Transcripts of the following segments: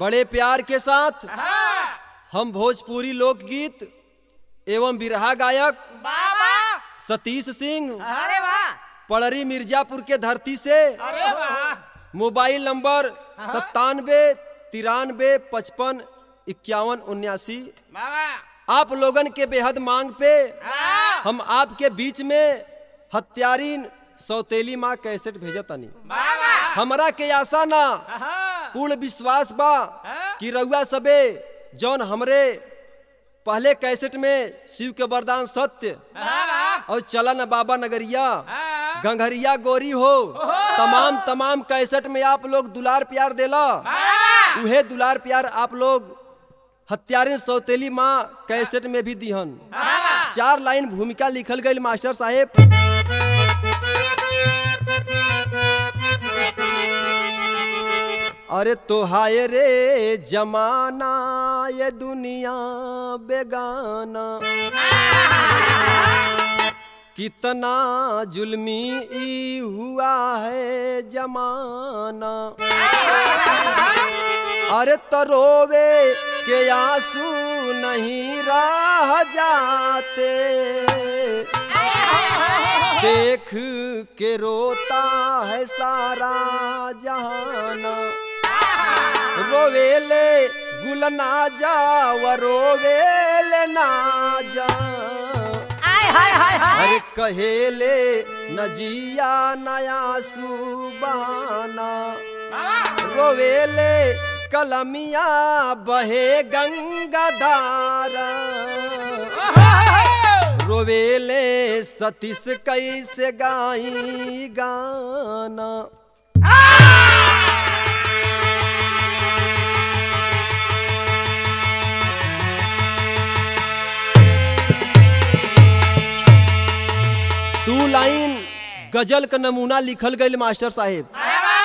बड़े प्यार के साथ हम भोजपुरी लोकगीत एवं बिरहा गायक बाबा सतीश सिंह अरे वाह पड़री मिर्जापुर के धरती से अरे वाह मोबाइल नंबर सत्तानवे तिरानवे पचपन इक्यावन उन्यासी बाबा आप लोगन के बेहद मांग पे हाँ, हम आपके बीच में हत्यारीन सौतेली माँ कैसेट भेजतनी बाबा हमरा के आशा ना हाँ, पूर्ण विश्वास बा हाँ। कि रउआ सबे जौन हमरे पहले कैसेट में शिव के वरदान सत्य बाबा और चलन बाबा नगरिया हाँ, गंगरिया गोरी हो तमाम तमाम कैसेट में आप लोग दुलार प्यार देला बाबा उहे दुलार प्यार आप लोग हत्यारिन सौतेली माँ कैसेट में भी दिहन बाबा चार लाइन भूमिका लिखल गई मास्टर साहेब अरे तो हाय रे जमाना ये दुनिया बेगाना कितना जुल्मी ई हुआ है जमाना अरे तरोवे के आंसू नहीं रह जाते देख के रोता है सारा जहाना रोवेले गुल ना जा व रोवेले ना जा आय हाय हाय हाय अरे कहेले नजिया नया सुबाना रोवेले कलमिया बहे गंगा धारा रोवेले सतीश कैसे गाई गाना दू लाइन गजल का नमूना लिखल गई मास्टर साहेब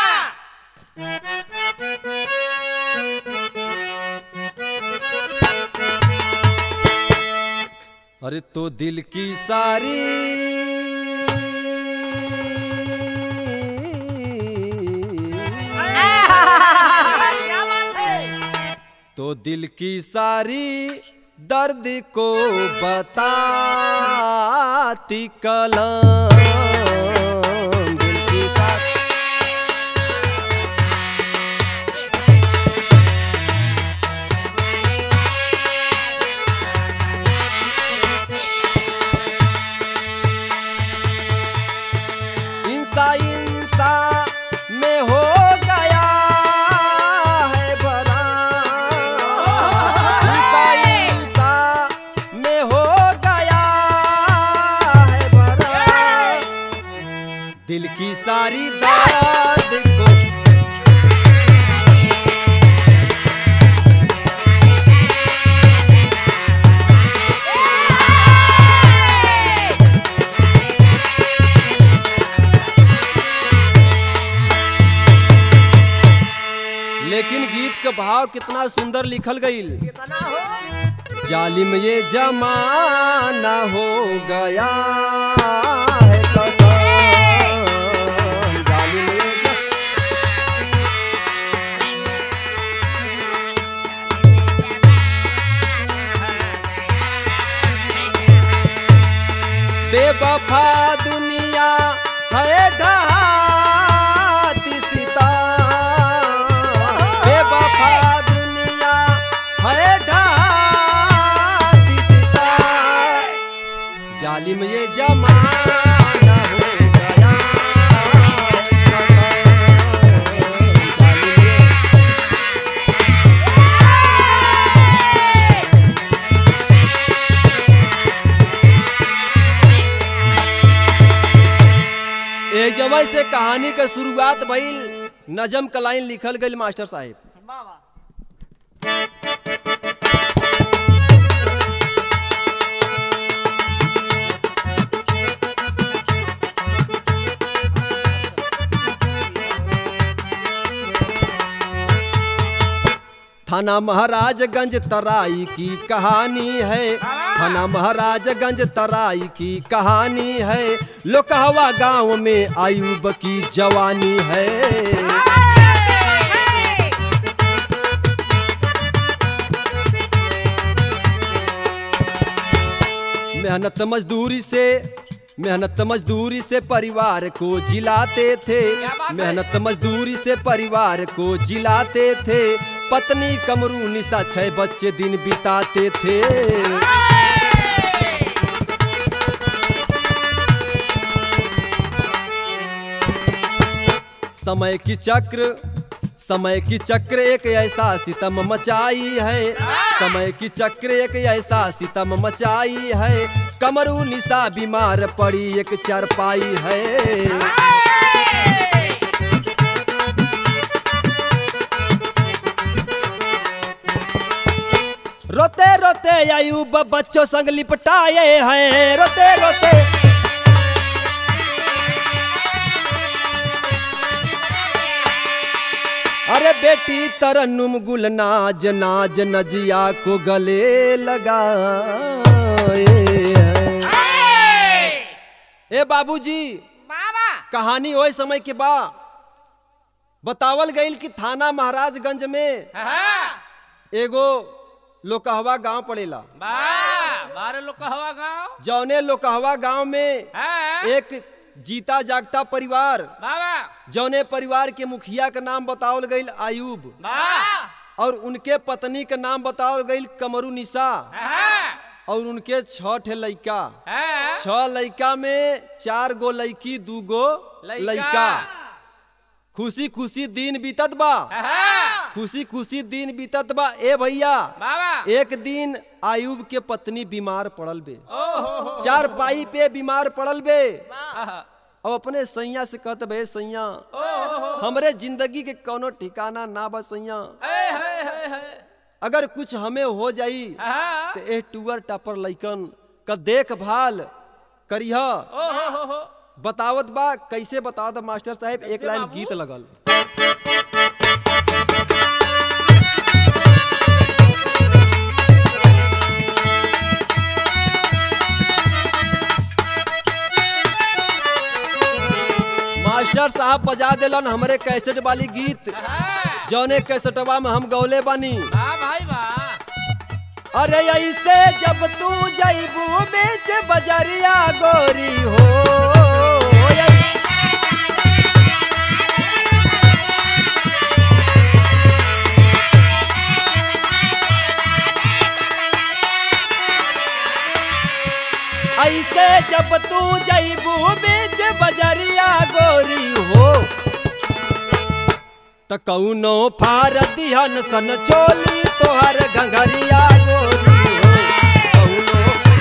अरे तो दिल की सारी क्या बात है तो दिल की सारी दर्द को बताती कलम दिल की सारी इंसा इंसा में हो गया है भरा इंसा इंसा में हो गया है भरा दिल की सारी दर्द को लेकिन गीत का भाव कितना सुंदर लिखल गईल कितना हो जालिम ये जमाना हो गया है कसम जालिम ये ज- बेवफा दुनिया है ढाती सिता बेवफा दुनिया है ढाती सिता जालिम ये जमाना हो गया जालिम ये एक जगह से कहानी के शुरुआत भइल नजम का लाइन लिखल गई मास्टर साहेब बाबा थाना महाराजगंज तराई की कहानी है थाना महाराजगंज तराई की कहानी है लोकहवा गांव में आयुब की जवानी है मेहनत मजदूरी से मेहनत मजदूरी से परिवार को जिलाते थे क्या बात है? मेहनत मजदूरी से परिवार को जिलाते थे पत्नी कमरू निशा छह बच्चे दिन बिताते थे समय की चक्र समय की चक्र एक ऐसा सितम मचाई है समय की चक्र एक ऐसा सितम मचाई है कमरू निशा बीमार पड़ी एक चरपाई है रोते रोते अयूब बच्चों संग लिपटाए हैं रोते रोते अरे बेटी तरन्नुम गुल नाज नाज नजिया को गले लगाए हैं। ए बाबूजी बाबा कहानी वही समय के बा बतावल गईल कि थाना महाराजगंज में हाँ एगो लोकहवा गांव पड़ेला बा बारह लोग कहवा गाँव जौने लोकहवा गांव में हाँ एक जीता जागता परिवार बाबा जौने परिवार के मुखिया का नाम बतावल गईल आयूब बा और उनके पत्नी का नाम बतावल गईल कमरू निशा हाँ और उनके छह ठे लइका हाँ छह लइका में चार गो लइकी दू गो लइका। लइका खुशी खुशी दिन बीतत बा हाँ खुशी खुशी दिन बीतत बा ए भैया बाबा एक दिन आयूब के पत्नी बीमार पड़ल बे ओ हो हो चार पाई पे बीमार पड़ल बे आहा, और अपने सैया से कहत बे सैया ओ हो हो हमरे जिंदगी के कोनो ठिकाना ना बा सैया ए है है है अगर कुछ हमें हो जाई हाँ तो ए टूअर टापर लइकन का देखभाल करिह ओ हो हो हो बतावत बा कैसे बतावत मास्टर साहब एक लाइन बाबू? गीत लगल मास्टर साहब बजा दिलन हमरे कैसेट वाली गीत हाँ जौने कैसेटवा में हम गौले बानी बा भाई बा अरे ऐसे जब तू जैबू बीच बजरिया गोरी हो ऐसे जब तू जैबू बीच बजरिया गोरी हो त कौनो फार दिहन सन चोली तोहर घंघरिया गोरी हो कौनो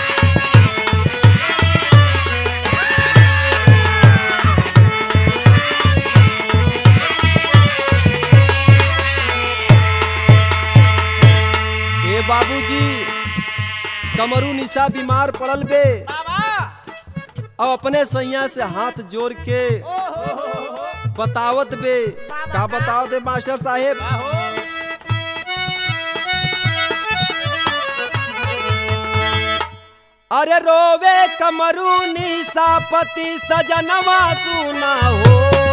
ए बाबूजी कमरू निशा बीमार पड़ल बे बाबा अब अपने सैया से हाथ जोड़ के ओ हो हो हो बतावत बे का बताओ दे मास्टर साहेब बाहो अरे रोवे कमरू निशा पति सजनवा सुना हो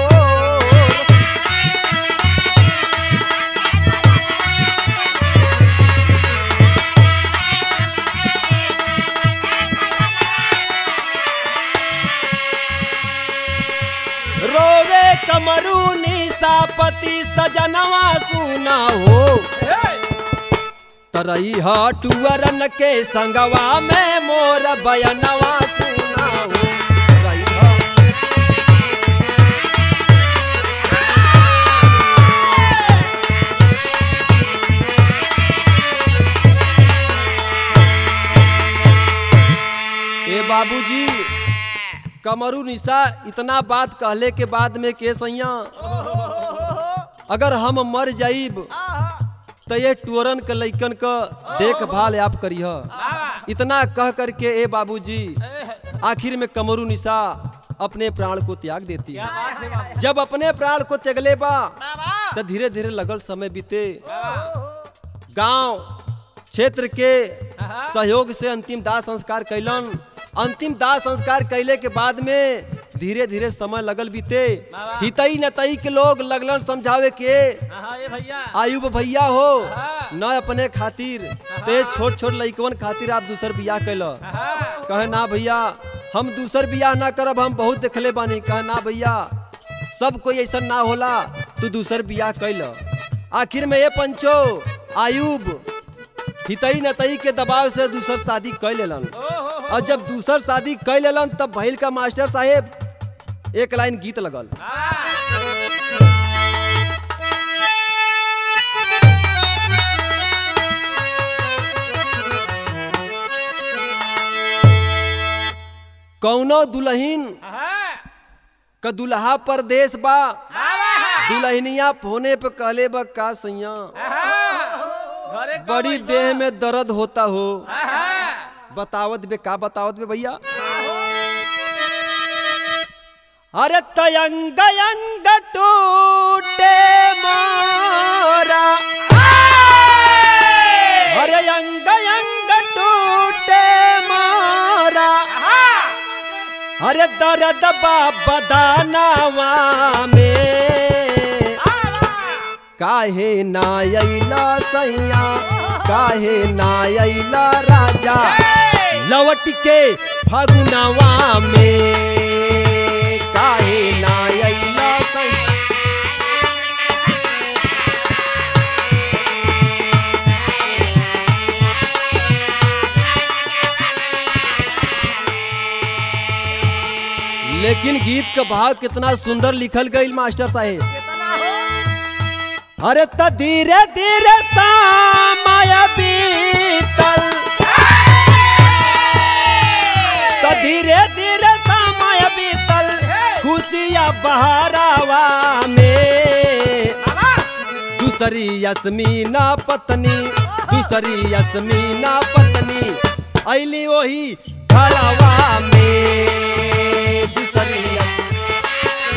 रोवे कमरू निशा पति सजनवा सुना हो हे तरई टुअरन के संगवा में मोर बयनवा सुना हो तरई ए बाबूजी कमरू निशा इतना बात कहले के बाद में के सैया अगर हम मर जाइब तो ये टोरन के लइकन क देखभाल आप करिह बाबा इतना कह करके ए बाबूजी ए है आखिर में कमरू निशा अपने प्राण को त्याग देती क्या है बात है बाबा जब अपने प्राण को त्यागले बा बाबा तो धीरे धीरे लगल समय बीते गांव क्षेत्र के सहयोग से अंतिम दाह संस्कार कैलन अंतिम दाह संस्कार कैले के बाद में धीरे धीरे समय लगल बीते बाबा। हितई नतई के लोग लगलन समझावे के हाँ ये भैया आयुब भैया हो हाँ। न अपने खातिर ते छोट छोट लइकवन खातिर आप दूसर बियाह कैल हाँ कहे ना भैया हम दूसर बियाह ना करब हम बहुत देखले बानी कहे ना भैया सब कोई ऐसा ना होला तू दूसर बियाह कैल आखिर में ये पंचो आयुब हितई नतई के दबाव से दूसर शादी कर लेलन और जब दूसर शादी कर लेलन तब भैल का मास्टर साहेब एक लाइन गीत लगल कौनो दुल्हन क दुल्हा परदेश बा दुल्हनिया फोने पे कहले बा का सैया घरे कब बड़ी अइबा? देह में दर्द होता हो आहा। बतावत बे का बतावत बे भैया अरे तयंग अंग टूटे मारा अरे अंग अंग टूटे मारा अरे दर्द बा बदानावा में काहे ना अइला सैया काहे ना अइला राजा लवट के फगुनवा में काहे ना अइला सैया लेकिन गीत का भाव कितना सुंदर लिखल गई मास्टर साहेब कितना हो? अरे त धीरे धीरे समय बीतल त धीरे धीरे समय बीतल खुशिया बहरावा में दूसरी यस्मीना पत्नी दूसरी यस्मीना पत्नी ऐली वही घरवा में दूसरी यस-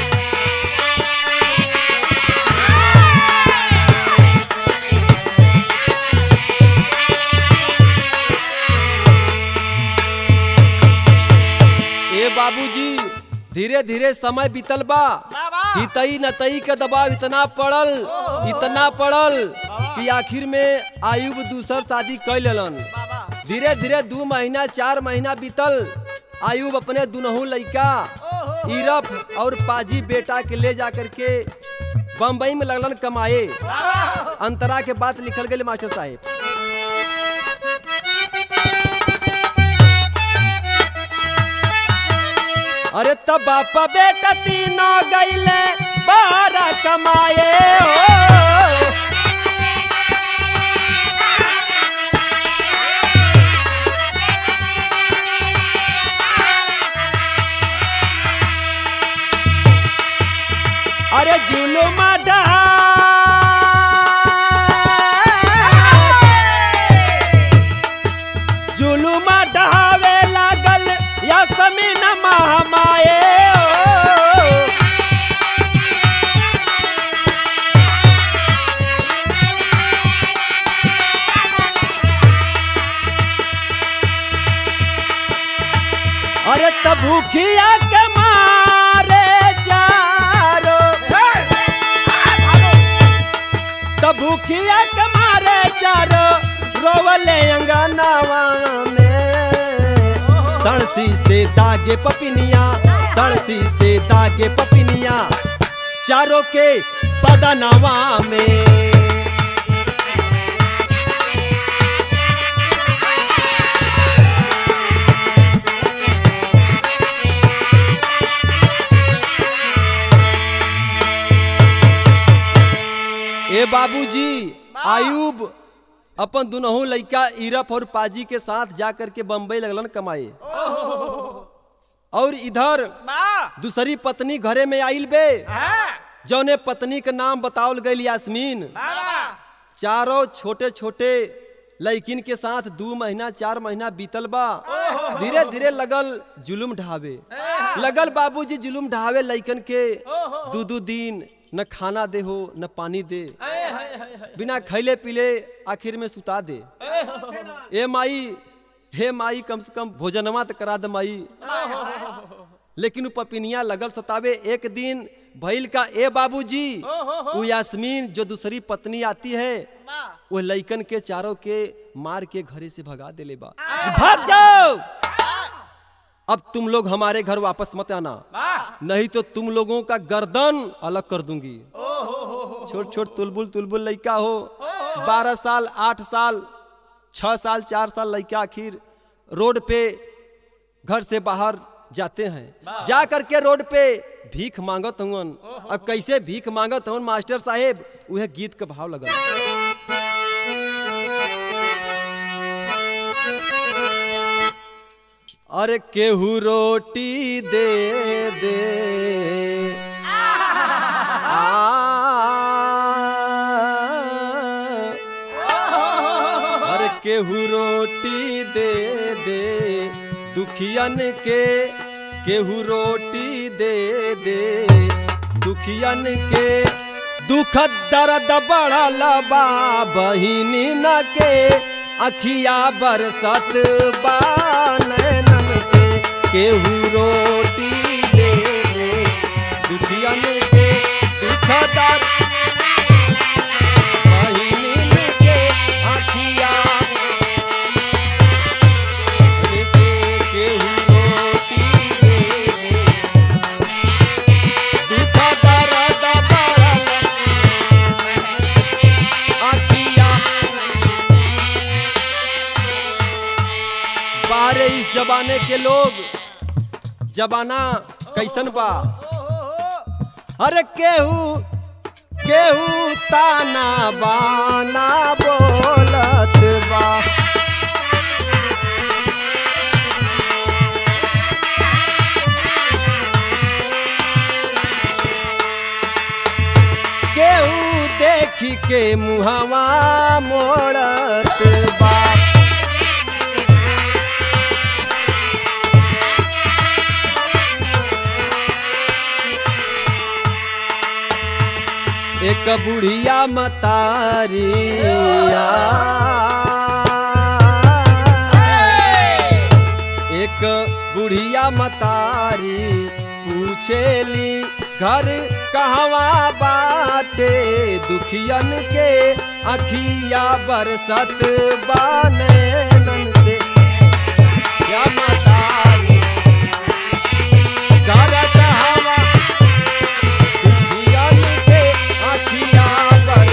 ए बाबूजी धीरे धीरे समय बीतल बा बाबा। हितई नतई के दबाव इतना पड़ल इतना पड़ल कि आखिर में आयुब दूसर शादी कर लेलन बाबा। धीरे धीरे दू महीना चार महीना बीतल आयुब अपने दुनहु लइका इरफ और पाजी बेटा के ले जा करके बम्बई में लगलन कमाए अंतरा के बात लिखल गए मास्टर साहेब अरे तब बाप बेटा तीनों गईले बारह कमाए हो अरे जुलुम डहा जुलुम डहावे लागल यासमीन महामाए ओ। अरे तब भूखिया के मारे जारो तब भूखिया के मारे जारो रोवले अंगनावा में सड़सी से दागे पपिनिया सड़सी से दागे पपिनिया चारों के बदनवा में ए बाबूजी आयुब अपन दुनहु लइका इरफ और पाजी के साथ जा करके बम्बई लगलन कमाए और इधर बा। दूसरी पत्नी घरे में आइल बे हाँ। जौने पत्नी के नाम बतावल गई यास्मीन बाबा। चारों छोटे छोटे लड़किन के साथ दू महीना चार महीना बीतल बा धीरे धीरे लगल जुलुम ढावे लगल बाबूजी जुलुम ढावे लइकन के दू दू दिन न खाना दे हो न पानी दे ए, है, है, है। बिना खैले पीले आखिर में सुता दे ए माई हे माई कम से कम भोजनवा तो करा दे माई लेकिन उ पपिनिया लगल सतावे एक दिन भइल का ए बाबूजी वो यास्मीन जो दूसरी पत्नी आती है बा। वो लइकन के चारों के मार के घरे से भगा देले बा भाग जाओ अब तुम लोग हमारे घर वापस मत आना नहीं तो तुम लोगों का गर्दन अलग कर दूंगी छोट छोट तुलबुल तुलबुल लड़का हो बारह साल आठ साल छह साल चार साल लड़का आखिर रोड पे घर से बाहर जाते हैं जा करके रोड पे भीख मांगत हूँ अब कैसे भीख मांगत हूँ मास्टर साहेब उहे गीत का भाव लगल अरे केहू रोटी दे दे आ अरे केहू रोटी दे दे दुखियन के केहू रोटी दे दे दुखियन के दुख दर्द बढ़ल बा बहिनी न के अखिया बरसत बा नैनन से केहू रोटी दे दे दुखियन के दुख दर्द बहिनीन के आँखिया के केहू रोटी दे दे। दुख दर्द बढ़ल आँखिया। बारे इस जमाने के लोग जमाना कैसन बा अरे केहू केहू ताना बाना बोलत बा केहू देखी के मुहवा मोड़त बा एक बुढ़िया मतारिया एक बुढ़िया मतारी पूछेली घर कहवा बाटे दुखियन के अखिया बरसत बानैनन से या मतारी घर कहवा दुखियन के अखिया बर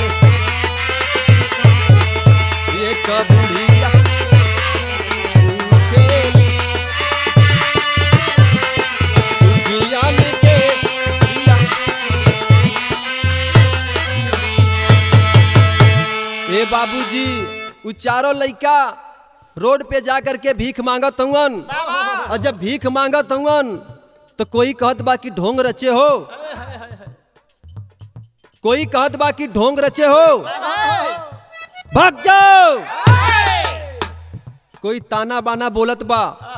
एक बुढ़िया पूछेली दुखियन के अखिया ए बाबूजी उ चारों लइका रोड पे जा करके भीख मांगत हउन और जब भीख मांगत हउन तो कोई कहत बा कि ढोंग रचे हो कोई कहत बा कि ढोंग रचे हो भाग जाओ कोई ताना बाना बोलत बा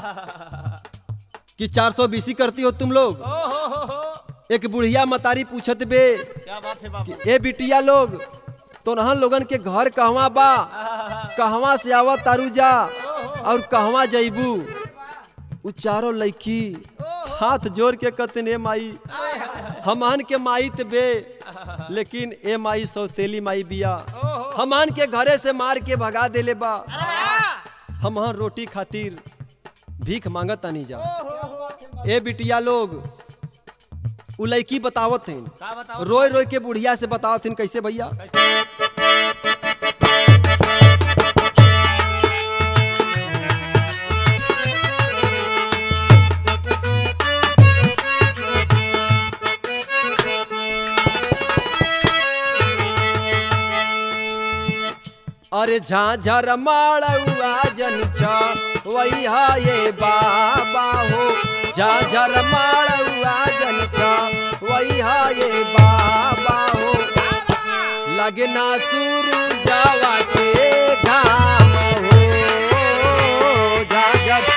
कि 420 करती हो तुम लोग एक बुढ़िया मतारी पूछत बे क्या बात है बाबू कि ए बिटिया लोग तो नहन लोगन के घर कहवा बा कहवा से आवा तारू जा और कहवा जइबू उ चारों लड़की हाथ जोड़ के कहते ए माई हमान के माई त बे लेकिन ए माई सौतेली माई बिया हमान के घरे से मार के भगा देले बा हम रोटी खातिर भीख मांगत तानी जा ए बिटिया लोग उ लड़की बतावत हन का बताओ रोय रोय के बुढ़िया से बतावत हन कैसे भैया अरे झाझर माड़ुआ जन छा वही हा ये बाबा हो झाझर माड़ुआ जन छा वही हा ये बाबा हो लगना सुरु जावा के घाम हो झाझर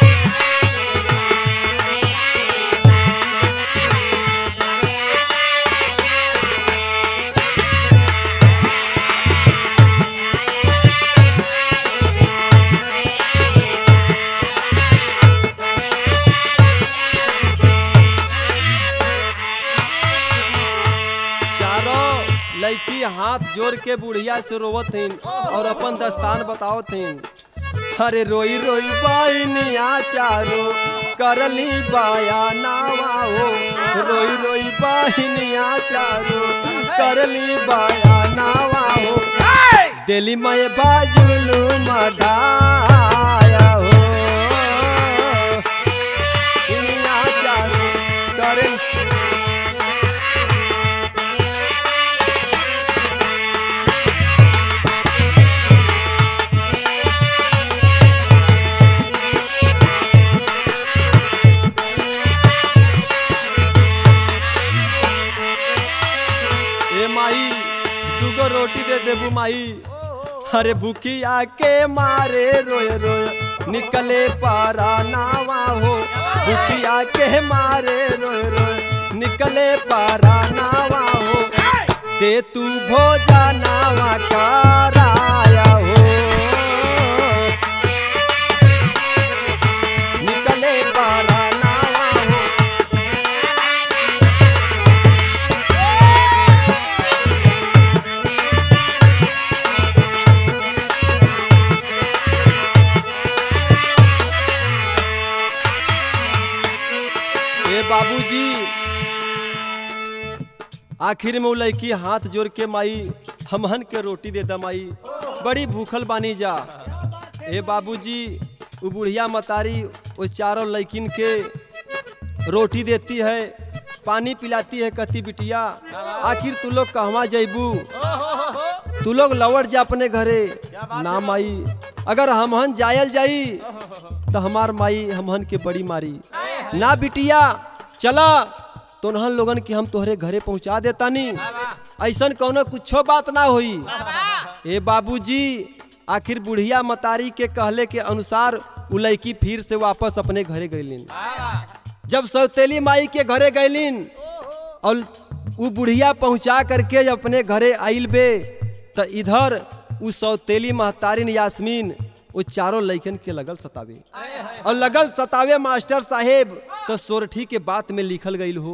चारों लड़की हाथ जोड़ के बुढ़िया से रोवत हन और अपन दस्तान बतावत हन अरे रोई रोई बाइनिया चारो करली बाया नावा हो रोई रोई बाइनिया चारो करली बाया नावा हो दिल्ली में बाजुलू मढ़ाया हो इनिया चारो करली ए माई दूगो रोटी दे देबू माई अरे भूखिया के मारे रोय रोय निकले पारा नावा हो भूखिया के मारे रोय रोय निकले पारा नावा हो दे तू भोजा नावा कराया हो निकले पारा नावा हो ए बाबूजी आखिर में उ लड़की हाथ जोड़ के माई हमहन के रोटी दे दा माई बड़ी भूखल बानी जा ए बाबूजी उ बुढ़िया मतारी उस चारों लड़किन के रोटी देती है पानी पिलाती है कति बिटिया आखिर तू लोग कहवा जैबू तू लोग लौट जा अपने घरे ना माई अगर हमहन जायल जाई तो हमार माई हमहन के बड़ी मारी ना बिटिया चला तोहन लोगन के हम तोहरे घरे पहुंचा देतानी ऐसन कौनो कुछो बात ना होई ए बाबूजी आखिर बुढ़िया मतारी के कहले के अनुसार उ लड़की फिर से वापस अपने घरे गईलिन जब सौतेली माई के घरे गईलिन और उ बुढ़िया पहुंचा करके जब अपने घरे आइल बे त इधर उ सौतेली महतारिन यास्मीन वो चारों लइकन के लगल सतावे और लगल सतावे मास्टर साहेब तो सोरठी के बात में लिखल गईल हो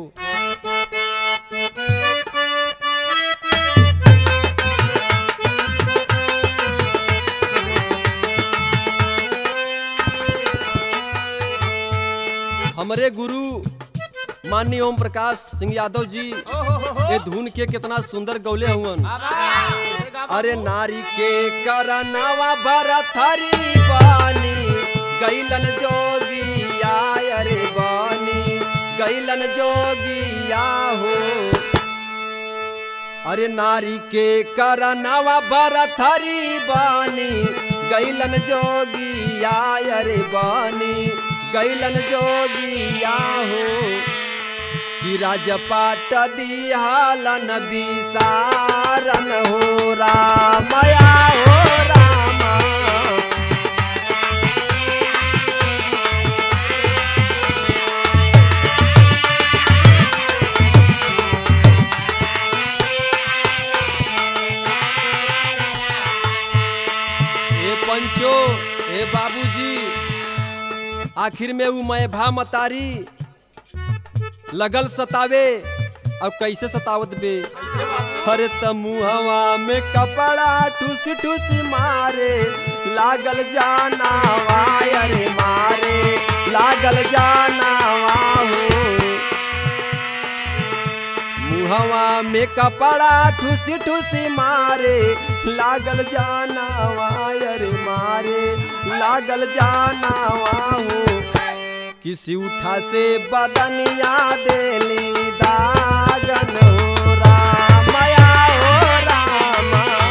हमरे गुरु माननीय ओम प्रकाश सिंह यादव जी ये धुन के कितना सुंदर गौले हुवन अरे नारी के करनवा भरथरी बानी गैलन जोगिया अरे बानी गैलन जोगिया हो अरे नारी के करनवा भरथरी बानी गैलन जोगिया अरे बानी गैलन जोगिया हो कि राजपाट दिहालन विसारन हो रामया हो राम ए पंचो ए बाबूजी आखिर में उ मैं भा मतारी लगल सतावे अब कैसे सतावत बे हरे तमुहवा में कपड़ा ठुस ठुस मारे लागल जाना अरे मारे लागल जाना हो मुहवा में कपड़ा ठुस ठुस मारे लागल जाना अरे मारे लागल जाना हो किसी उठा से बदनिया देली दागन हो रामया हो राम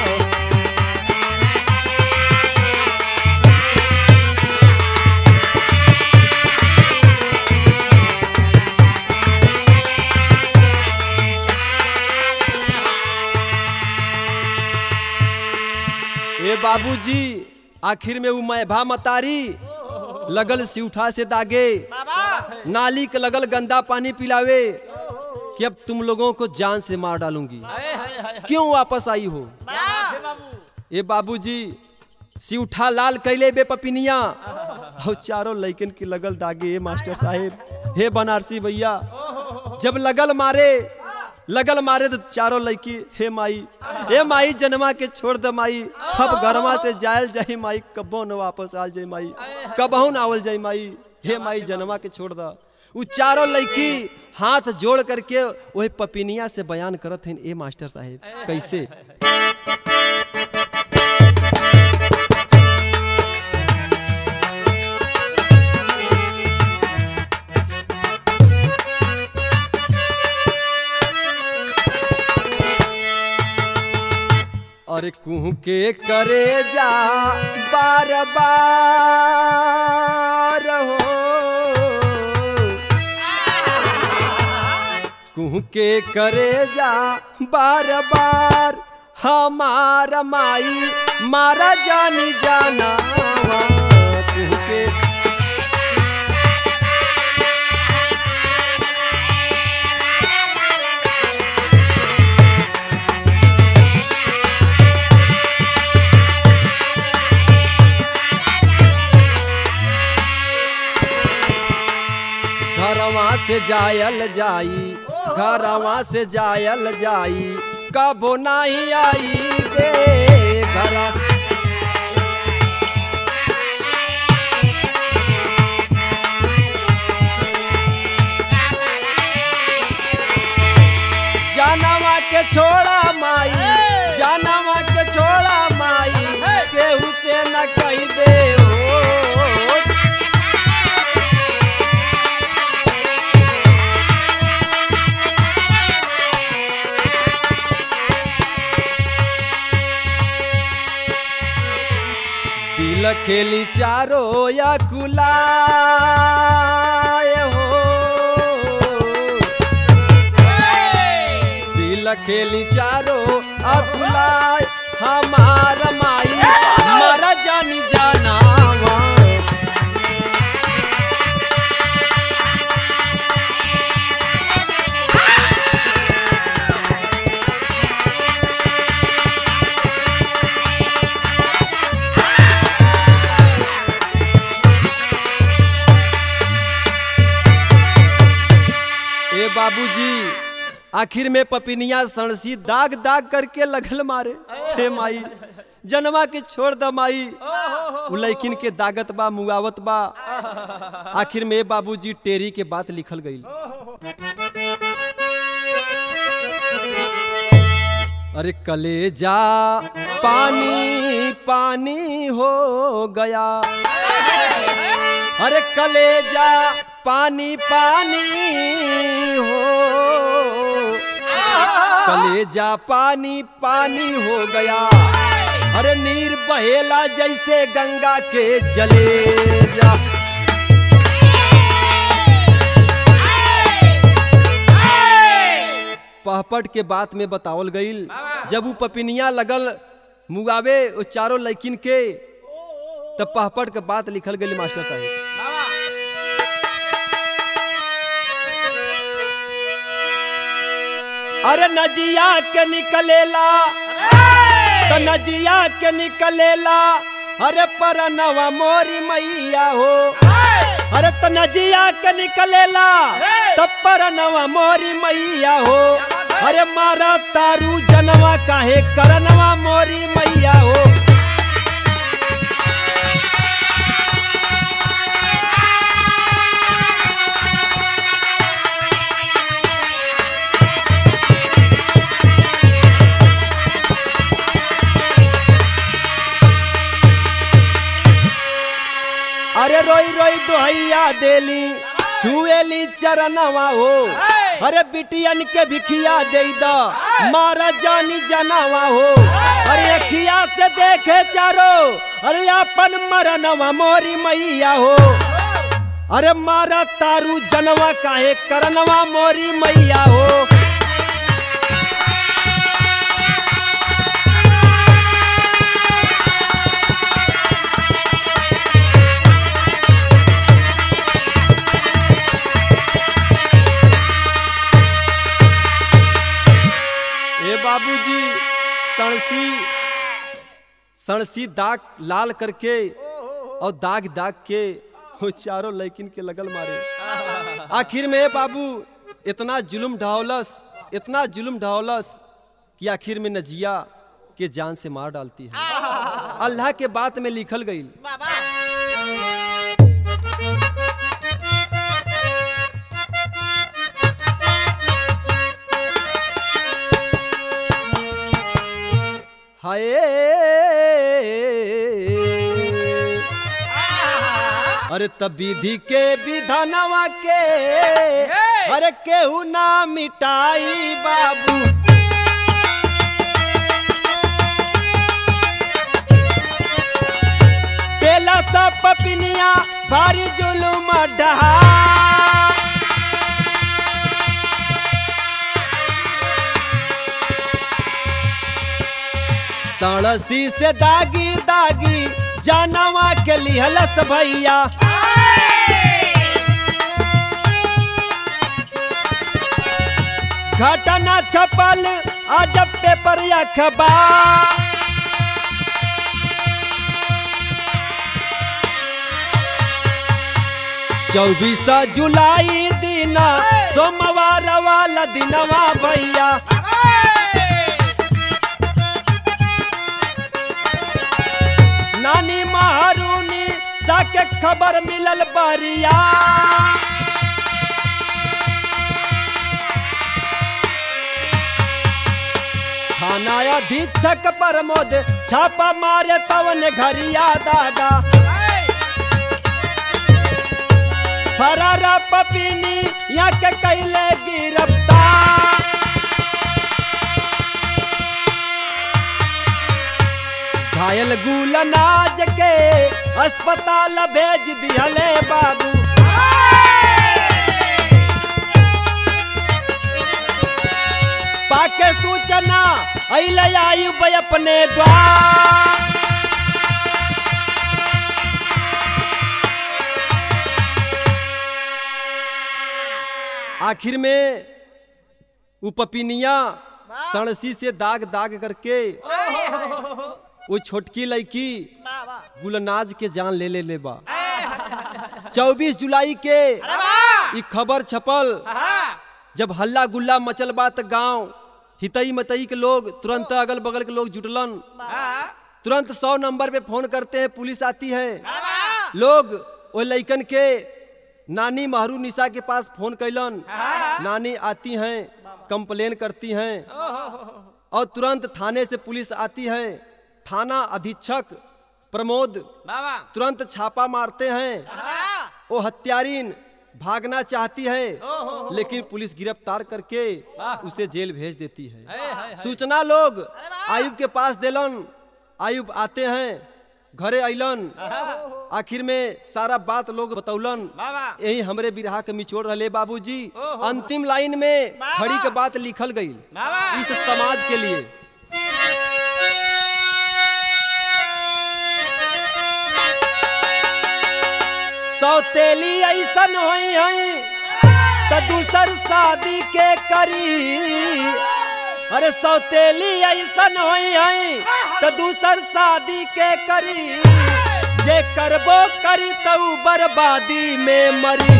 ए बाबूजी आखिर में उ मैं भा मतारी लगल सिउठा से दागे नाली के लगल गंदा पानी पिलावे कि अब तुम लोगों को जान से मार डालूंगी क्यों वापस आई हो ए बाबूजी सिउठा लाल कैले बे पपिनिया और चारों लइकन के लगल दागे ए मास्टर साहेब हे बनारसी भैया जब लगल मारे लगल मारे तो चारों लड़की हे माई हे माई जनमा के छोड़ दे माई अब घरवा से जायल जाई माई कबो न वापस आल जाई माई कबहू न आवल जाई माई हे माई जनमा के छोड़ दा उ चारों लड़की हाथ जोड़ करके वही पपिनिया से बयान करत हैं ए मास्टर साहेब कैसे अरे कुह के करे जा बार बार हो कुह के करे जा बार बार हमार माई मारा जानी जाना कुह के घरवा से जायल जाई घरवा से जायल जाई कबो नहीं आई गे घर जानवा के छोड़ा माई जानवा के छोड़ा माई केहू से न कही दे हो दिल खेली चारो या कुलाए हो दिल खेली चारो अकुलाए हमार माई मर जानी जाना ए बाबूजी आखिर में पपिनिया सणसी दाग दाग करके लगल मारे हे माई जनवा के छोड़ द माई उ लैकिन के दागत बा मुआवत बा आखिर में ए बाबूजी टेरी के बात लिखल गई अरे कलेजा पानी पानी हो गया अरे कलेजा पानी पानी हो कलेजा पानी पानी हो गया अरे नीर बहेला जैसे गंगा के जलेजा पहपट के बात में बतावल गईल जब उ पपिनिया लगल मुगावे ओ चारों लैकिन के तब पहपट के बात लिखल गई मास्टर साहब अरे नजिया के निकलेला तो नजिया के निकलेला अरे परनवा मोरी मैया हो अरे तो नजिया के निकलेला तब परनवा मोरी मैया हो अरे मारा तारू जनवा काहे करनवा मोरी मैया हो अरे रोई रोई दोहैया देली छुएली चरणवा हो अरे बिटियन के भिखिया दे द मारा जानी जनावा हो अरे अखिया से देखे चारो अरे अपन मरनवा मोरी मैया हो अरे मारा तारू जनवा काहे करनवा मोरी मैया हो ए बाबूजी सणसी सणसी दाग लाल करके और दाग दाग के वो चारों लैकिन के लगल मारे आखिर में ए बाबू इतना जुलुम ढावलस इतना जुल्म ढावलस कि आखिर में नजिया के जान से मार डालती है अल्लाह के बात में लिखल गई हाय अरे तब विधि के विधानवा के अरे केहू ना मिटाई बाबू तेला सब पपिनिया भारी जुलुम डहा सड़सी से दागी दागी जानवा के लिहलस भैया घटना छपल अजब पेपर या खबर चौबीस जुलाई दिन सोमवार वाला दिनवा भैया नानी महारूनी साके खबर मिलल बरिया थाना अधीक्षक प्रमोद छापा मारे तवन घरिया दादा फरारा पपीनी या के कैले गिरफ्तार घायल गुलनाज के अस्पताल भेज दिहले बाबू पाके सूचना अइले आयुब अपने द्वार आखिर में वो पपिनिया सड़सी से दाग दाग करके वो छोटकी लड़की गुलनाज के जान ले ले ले बा चौबीस जुलाई के ई खबर छपल जब हल्ला गुल्ला मचल बा त गांव हितई मतई के लोग तुरंत अगल बगल के लोग जुटलन तुरंत सौ नंबर पे फोन करते हैं पुलिस आती है लोग वो लइकन के नानी महरू निशा के पास फोन कैलन नानी आती हैं कंप्लेन करती हैं और तुरंत थाने से पुलिस आती है थाना अधीक्षक प्रमोद बाबा तुरंत छापा मारते हैं वो हत्यारीन भागना चाहती है लेकिन पुलिस गिरफ्तार करके उसे जेल भेज देती है सूचना लोग आयुब के पास देलन आयुब आते हैं घरे अइलन आखिर में सारा बात लोग बतौलन बाबा यही हमरे बिरहा के मिचोड़ रहे बाबूजी अंतिम लाइन में खड़ी के बात लिखल गई बाबा इस समाज के लिए सौतेली ऐसन होई हई त दूसर शादी के करी अरे सौतेली ऐसन होई हई त दूसर शादी के करी जे करबो करी त ऊ बर्बादी में मरी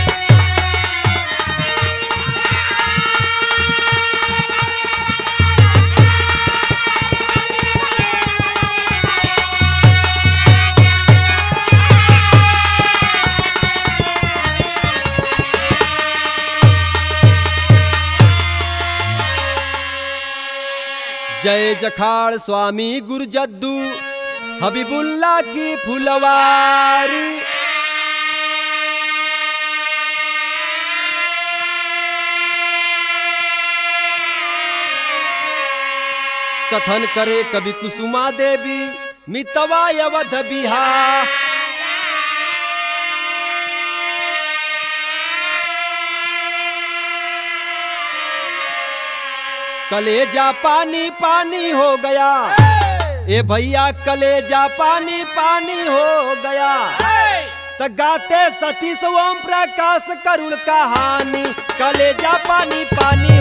जय जखाड़ स्वामी गुरजद्दू हबीबुल्ला की फुलवारी कथन करे कवि कुसुमा देवी मितवा अवध बिहार कलेजा पानी पानी हो गया ए भैया कलेजा पानी पानी हो गया त गाते सतीश ओम प्रकाश करुण कहानी कलेजा पानी पानी